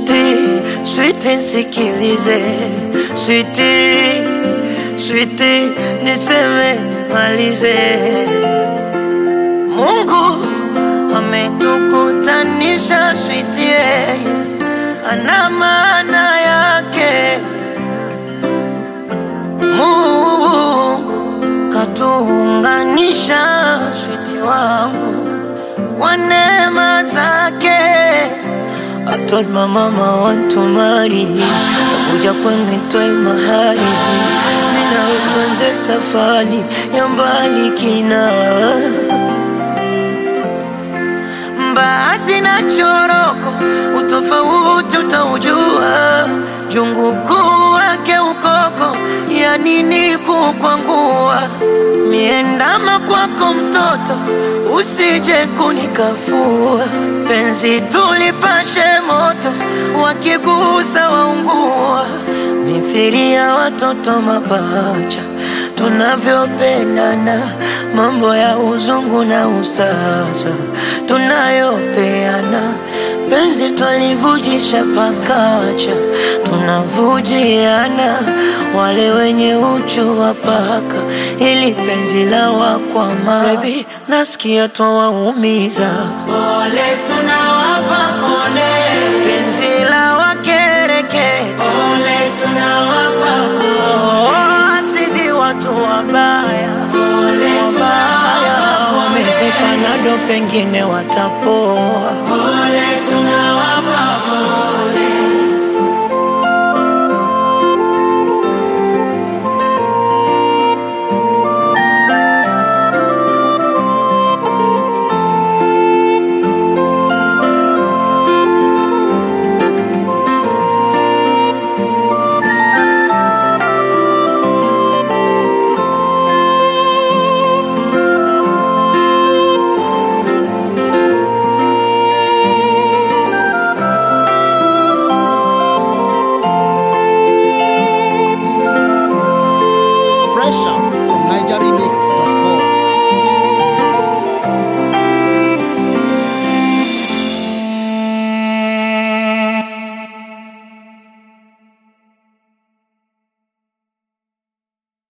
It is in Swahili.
Switi, switi nsikilize, switi, switi niseme nimalize. Mungu ametukutanisha, switi yeye ana maana yake. Mungu katuunganisha, switi wangu kwa neema zake. I told my mama want to marry takuja kwenu toe mahali mina tuanze safari ya mbali kina mbaazi na choroko utofauti utaujua jungu kuu wake ukoko ya nini kukwangua miendama kwako mtoto usije kunikafua penzi tulipashe moto wakigusa waungua mithiri ya watoto mapacha tunavyopendana mambo ya uzungu na usasa tunayopeana penzi twalivujisha pakacha tunavujiana wale wenye uchu wa paka ili penzi la wakwama Baby, nasikia twawaumiza Pole tunawapa pole, penzi la wakereketa pole tunawapa pole, oh, asidi watu wabaya pole tunawapa pole, wamezeka nado pengine watapoa pole tunawapa